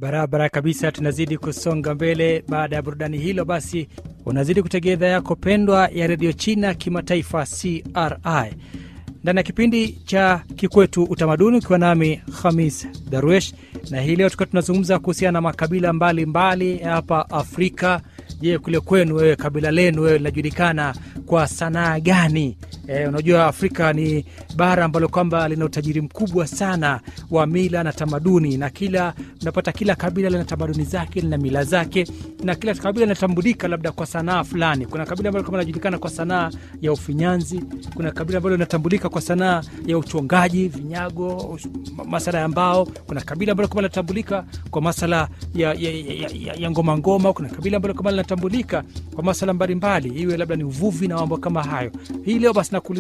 Barabara kabisa, tunazidi kusonga mbele. Baada ya burudani hilo, basi unazidi kutegea idhaa yako pendwa ya redio China kimataifa CRI ndani ya kipindi cha Kikwetu Utamaduni, ukiwa nami Hamis Darwesh, na hii leo tukiwa tunazungumza kuhusiana na makabila mbalimbali hapa Afrika. Je, kule kwenu wewe, kabila lenu wewe linajulikana kwa sanaa gani? E, unajua Afrika ni bara ambalo kwamba lina utajiri mkubwa sana wa mila na tamaduni, na kila unapata kila kabila lina tamaduni zake, lina mila zake, na kila kabila linatambulika labda kwa sanaa fulani. Kuna kabila ambalo kama linajulikana kwa sanaa ya ufinyanzi, kuna kabila ambalo linatambulika kwa sanaa ya uchongaji vinyago, masala ya mbao. Kuna kabila ambalo kama linatambulika kwa masala ya, ya, ya, ya, ya ngoma ngoma. Kuna kabila ambalo kama linatambulika kwa masala mbalimbali, iwe labda ni uvuvi na mambo kama hayo. Hii leo basi nakuuliza